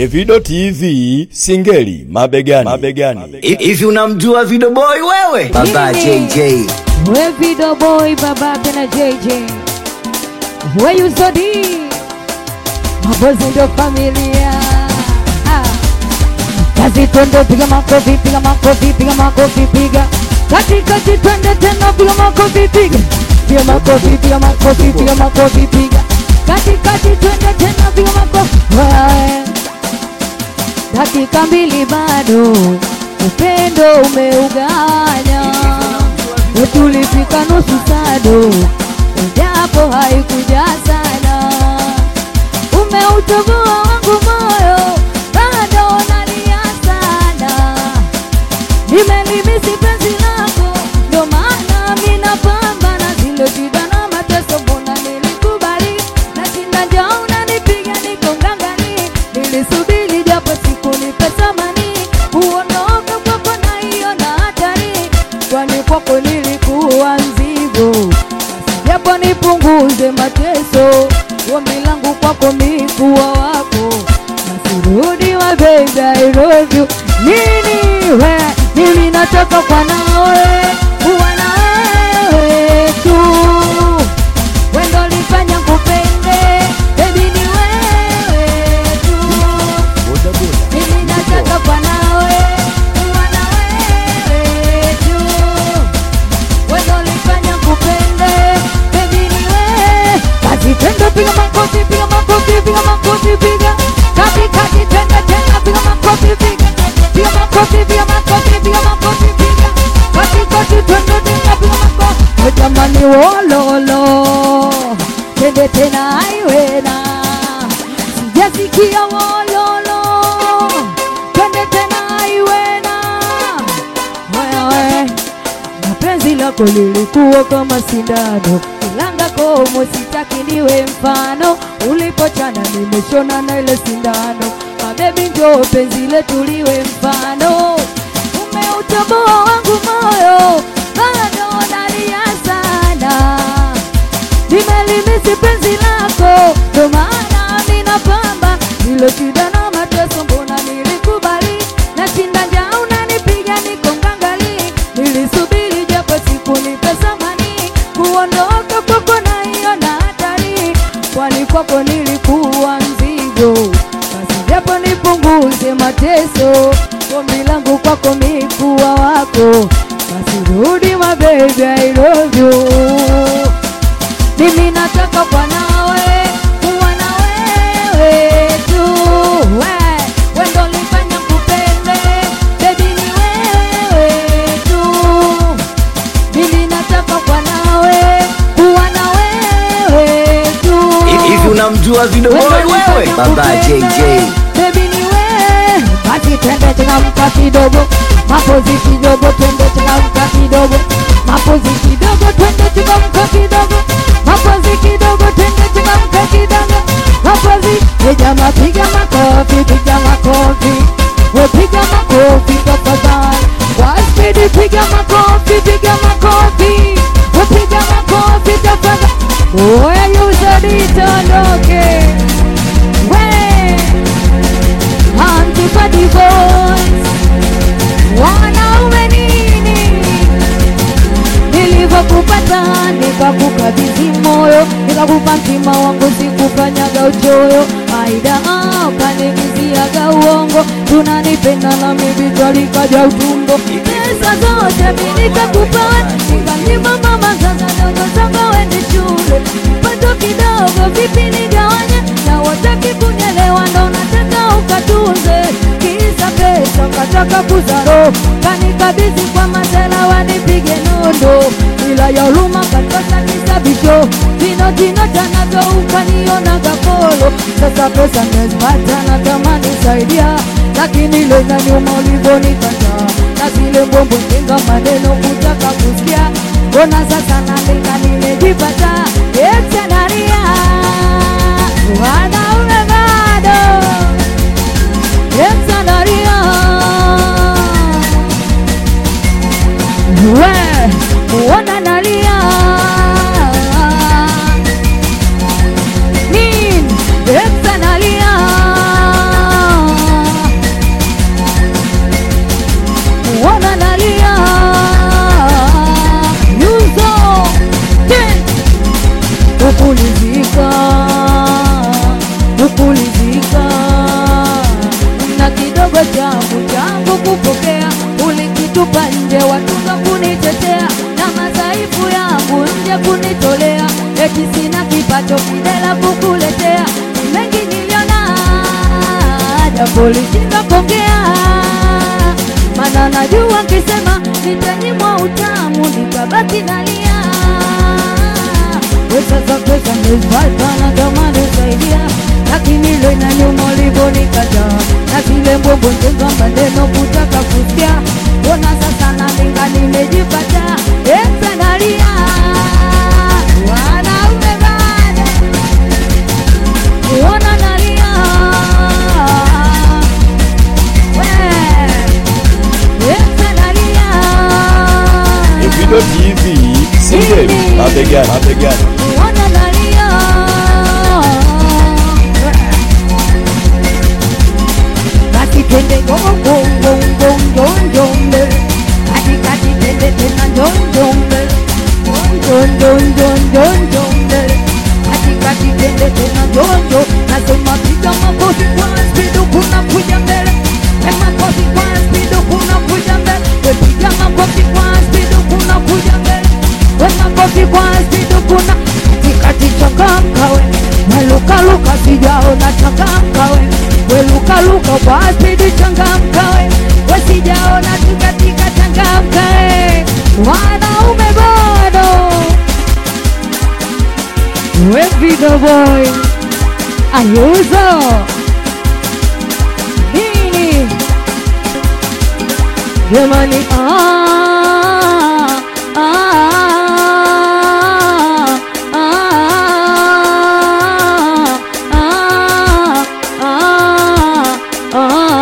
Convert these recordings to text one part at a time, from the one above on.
Evido TV Singeli mabegani, mabegani. Hivi unamjua Video Boy wewe? Baba JJ. We video boy babake na JJ We you so deep Mabozi ndo familia ah. Kazi twende piga makofi piga makofi piga makofi piga Kati kati twende tena piga makofi piga Piga makofi piga makofi piga makofi piga Kati kati twende tena piga makofi Wae. Dakika mbili bado upendo umeuganya tulifika nusu sado, japo haikuja sana. Umeutoboa wangu moyo, bado nalia sana. Nimelimisi penzi lako, ndo maana mi napambana. Zile shida na mateso, mbona nilikubali? Nashinda njaa, unanipiga niko ngangani. Nilisubiri japo sikunipe thamani, kuondoka kwako naiona hatari, kwani kwako nilikuwa mzigo. Japo nipunguze mateso, ombi langu kwako mikuwa wako, nasirudi wa baby I love you. Nini we, mimi nataka kwa nawe, kuwa na wewe tu wendo lifanya kupende, baby ni wewe tu mimi nataka kwa nawe, kuwa na wewe tu wendo lifanya kupende, baby ni wewe. Kazi twende, piga makofi, piga makofi, piga makofi, piga kati kati, twende tena, piga makofi, piga piga makofi, piga makofi, piga makofi, piga kati kati, twende tena, piga makofi. We jamani, wololo, twende tena, aiwena sijasikia wololo, twende tena, aiwena wewe na penzi lako lilikuwa kama sindano, kilanga komo, sitaki niwe mfano. Ulipochana nimeshona na ile sindano, mabebi, njoo penzi letu liwe mfano. Umeutoboa wangu moyo, bado nalia sana nimelimisi penzi lako, ndo maana mina pamba ilo shida na mateso, mbona nilikubali na shinda njaa, unanipiga niko ngangali, nilisubiri japo sikunipe thamani, kuondoka kwako naiona hatari, kwani kwako nilikuwa mzigo, basi japo nipunguze mateso, ombi langu kwako mikuwa wako, basi rudi my baby, I love you mimi nataka kwa nawe kuwa na wewe tu we wendo lifanya kupende bebi ni wewe tu mimi nataka kwa nawe kuwa na wewe tu Hivi unamjua Video Boy wewe? Baba JJ. Baby ni wewe, basi twende changamka kidogo, mapozi kidogo, twende changamka kidogo, mapozi kidogo, twende changamka kidogo, mapozi kidogo, twende changamka kidogo, mapozi. We jamaa piga makofi, piga makofi, we piga makofi tafadhali, kwa spidi piga makofi, piga makofi, we piga makofi tafadhali. Oya yuzadita ndoke we Antipati boys wanaume nini? Nilivyokupata nikakukabidhi moyo, nikakupa mtima wangu, sikufanyaga uchoyo. Aida ukanimiziaga uongo, tunanipenda na mimi twalikaja utumbo. Pesa zote mi nikakupa, nikanyima mama, sasa dogo zangu wende shule, pato kidogo vipi nigawanye, na wataki kunyelewa, ndo nataka ukatunze kisa pesa, ukataka kuzaro, kanikabidhi kwa masela wanipige nondo, bila ya huruma kantosa kisabisho, jino jino tanavyo ukaniona gakolo, sasa pesa nimezipata natamani saidia, lakini leza nyuma ulivyonikataa, na zile mbombo tenga maneno kutaka kusikia, mbona sasa nalenga nimejipata, eksanaria wanaume bado Exanaria We Wana nalia Nin Exanaria macho kidela kukuletea mengi niliona japo lishinda kuongea mana najua kisema nitanyimwa utamu nitabaki nalia pesa za pesa nimezipata na kama nisaidia lakini ile inaniuma ulivyonikataa na zile mbombo njenga maneno kutaka kusikia mbona sasa nalinga nimejipata esa nalia wanaume bada kuona nalia we esa nalia Evido TV Singeli mabegani mabegani kuona nalia basi twende gongongongongongonjombe katikati twende tena njonjombe njonjonjonjonjombe katikati twende tena njonjo nasema piga makofi kwa spido kuna kuja mbele e makofi kwa spido kuna kuja mbele we piga makofi kwa spido kuna kuja mbele we makofi kwa spido kuna katikati changamka we welukaluka sijaona changamka we welukaluka kwa spidi changamka we wesijaona tukatika changamka we wanaume bado we video boy ayuzo nini jamani ah, ah, ah, ah, ah,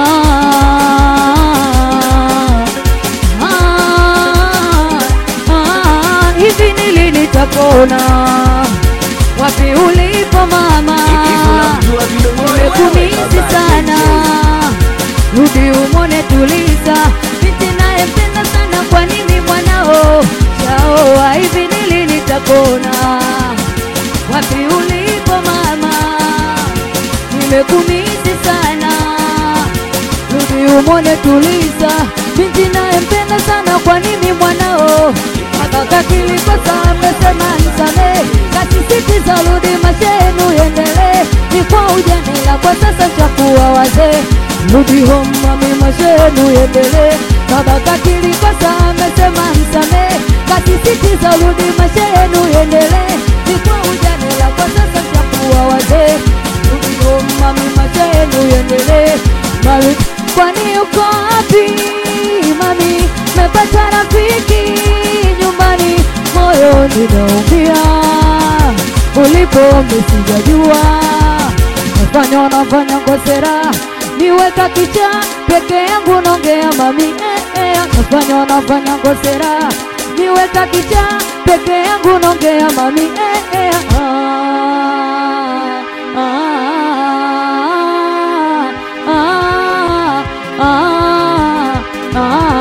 ah, hivi nili nitapona wapi ulipo mama unamjua Video Boy wewe? nimekumisi Baba sana JJ. rudi umone tuliza binti nayempenda sana kwa nini mwanao shaoa hivi nili nitapona wapi ulipo mama nimekumisi sana rudi umone tuliza binti nayempenda sana kwa nini mwanao akaka kilikosa amesema nisame kasisitiza rudi mashenu yendelee ni kwa ujanila kwa sasa chakuwa wazee rudi home mami mashenu yendelee kabaka kilikosa amesema msame kasisitiza rudi mashenu yendelee ni kwa ujanila kwa sasa chakuwa wazee rudi home mami mashenu yendelee mami kwani uko wapi mami mepata rafiki nyumbani moyo ninaumia ulipo misijajua nafanya nafanya ngosera niweka kicha peke yangu naongea mami eh, eh, nafanya nafanya ngosera niweka kicha peke yangu naongea mami eh, eh, ah, ah, ah, ah,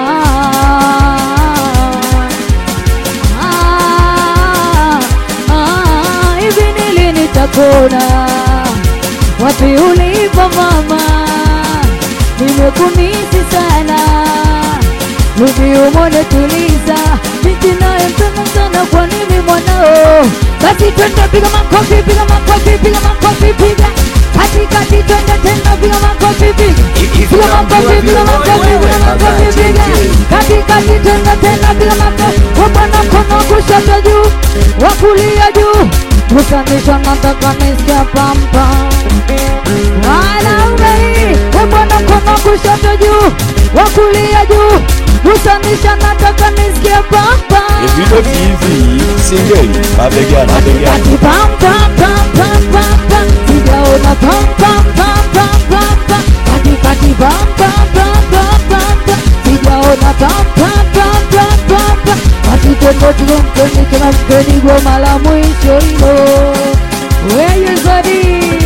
ah, ah, hivi nili nitapona wapi ulipo mama nimekumisi sana rudi umone tuliza binti nayempenda sana kwa nini mwanao basi twende piga makofi piga makofi piga makofi piga katikati twende tena piga makofi piga piga makofi piga makofi piga makofi piga katikati twende tena piga makofi wabana mkono kushoto juu wa kulia juu kusanisha nataka nisikia pampa wanaume wabana mkono kushoto juu wa kulia juu kusanisha nataka nisikie pampa Evido TV Singeli mabegani mabegani Katikati pam pam pam pam pam pam sijaona pam pam pam pam pam pam katikati pam pam pam pam pam pam sijaona pam pam pam pam pam pam basi twende tukampeni tunampeni goma la mwisho hilo weye zodi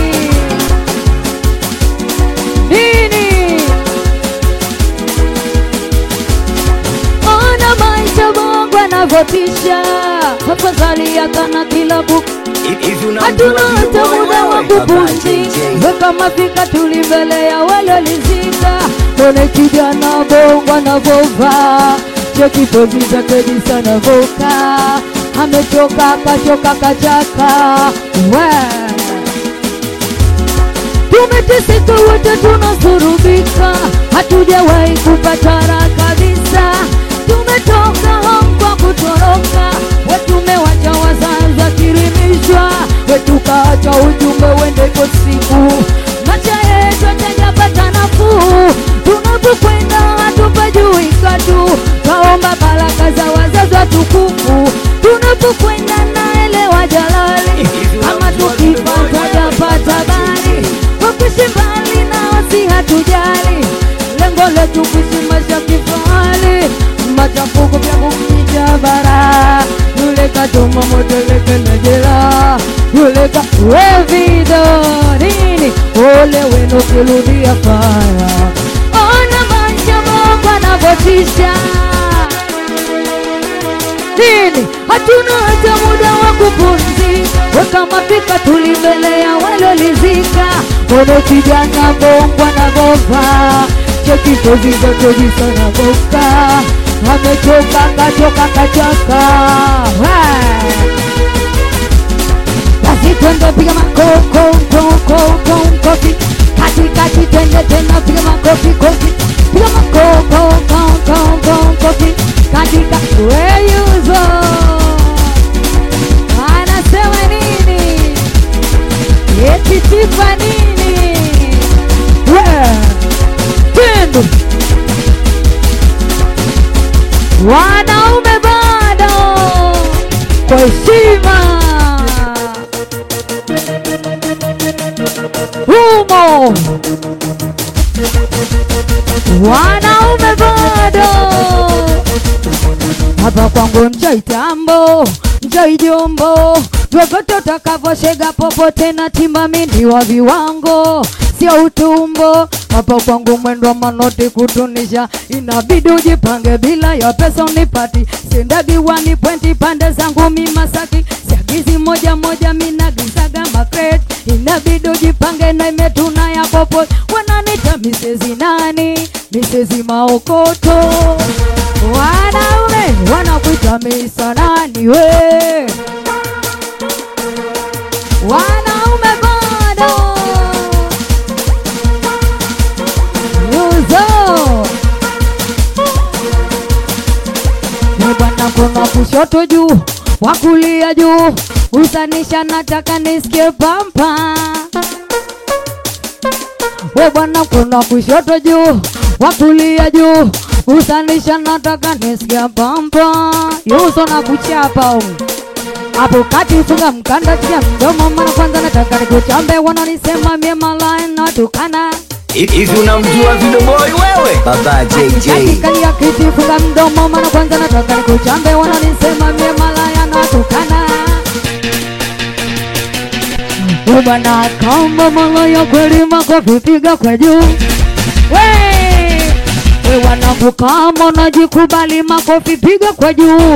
nini ona maisha Mungu anavyotisha afadhali akana kilabu Hivi unamjua hatuna Video hata Boy muda wa wewe? Baba kupumzika JJ. weka mafika tuli mbele ya walolizika one kijana bongo anavovaa cheki pozi zake jinsi anavoka amechoka kachoka kachaka we tumeteseka wote tunasurubika hatujawahi kupata raha kabisa tumetoka home kwa kutoroka wetumewacha wazazi wakirimishwa wetukaacha ujumbe wende kwa siku macha yetu atajapata nafuu tunapokwenda hatupajui katu kaomba baraka za wazazi watukufu tunapokwenda naelewa jalali kama tukipata japata bali kwa kuishi mbali nao si hatujali lengo letu kuishi maisha kifahari machafuko vya kumija bara yule katuma moteleke na jela yule ka wevido nini ole wenu kirudia faya ona maisha Mungu anavyotisha nini hatuna hata muda wa kupumzika weka mapika tulimbelea walolizika ono kijana bongo anagova chekitozi zote jisanagoka amechoka kachoka kachaka basi twende piga makokokokokokofi katikati twende tena piga makofi kofi piga makokokokokofi katika weyuzo anasema nini eti sifa nini we tendo wanaume bado kwa heshima humo wanaume bado hapa kwangu mjai tambo mjai jombo vyovyote utakavyoshega popote na timba mindi wa viwango sio utumbo hapa kwangu mwendo wa manoti kutunisha inabidi ujipange bila ya pesa unipati sindagi wani pwenti pande zangu mimasaki siagizi moja moja minagizaga makret inabidi ujipange na imetuna ya popo wananita misezi nani misezi maokoto wanaume wanakuita misa nani we wanaume bado yuzo we bwana kuna kushoto juu wakulia juu usanisha nataka nisikie pampa we bwana kuna kushoto juu wakulia juu usanisha nataka nisikia pampa yuso na kuchapa umu hapo kati funga mkanda tia mdomo mara kwanza nataka nikuchambe wananisema mie malaya natukana Hivi unamjua Vidoboi wewe? Baba JJ. katikali ya kiti funga mdomo mara kwanza nataka nikuchambe wananisema mie malaya natukana We bwana kama malaya kweli makofi piga kwa juu we we wanangu kama unajikubali makofi piga kwa juu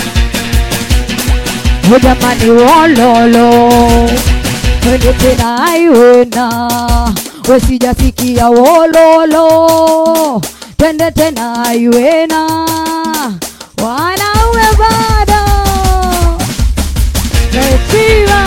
we jamani wololo twende tena aiwena we sijasikia wololo twende tena aiwena wanaume bado Retiva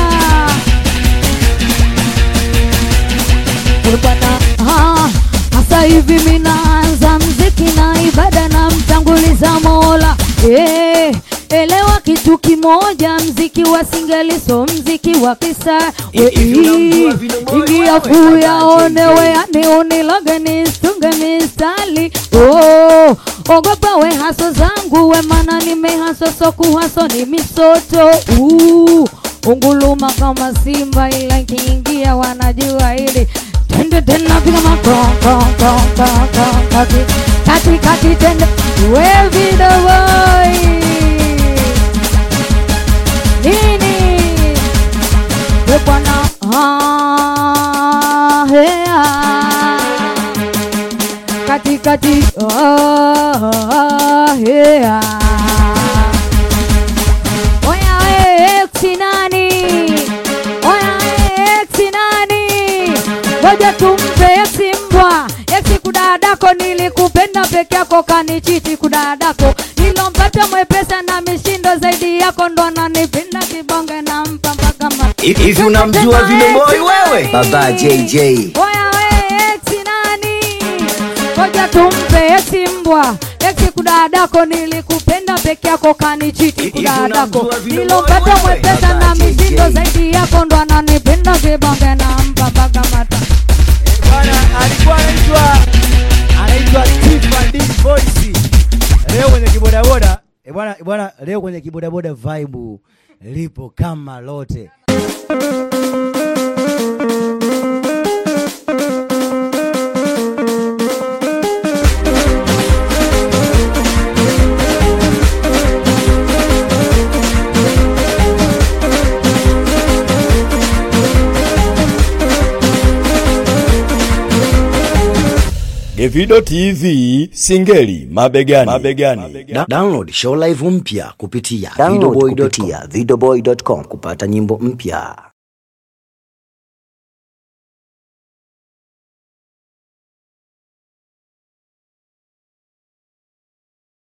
bwana ah, sasa hivi minaanza mziki na ibada na mtanguliza Mola eh, elewa kitu kimoja, mziki wa singeli so mziki wa kisa Hivi unamjua Vino Boy ingia wewe? kuyaone weani unilage nistunge mistali oh, ogopa we haso zangu we mana nimehaso so kuhaso ni misoto uh, unguluma kama simba ila nkiingia wanajua hili tende tena piga makokokokokokoki kati kati tende we vidowoi nini we bwana ah, hea katikati ah, hea oya we eksi nani oya we eksi nani ngoja tumpe eksi mbwa eksi kudadako nilikupenda peke yako kanichiti kudadako nilompata mwepesa na mishindo zaidi yako Hivi unamjua Vidoboi wewe? Baba JJ. Oya we eti nani? Ngoja tumpe eti mbwa. Eti kudadako nilikupenda peke yako kanichiti Hivi kudadako. unamjua vile Nilopata boy wewe? mwepesa Baba na mitindo JJ. zaidi yako ndo ananipenda kibonge na mpa mpaka mata. Bwana alikuwa anaitwa anaitwa Tifa D Voice. Leo kwenye kibodaboda eh, bwana eh, bwana, leo kwenye kibodaboda vibe lipo kama lote. Gevido TV Singeli mabegani. mabegani. Da- download show live mpya kupitia Download videoboy.com kupitia videoboy.com kupata nyimbo mpya.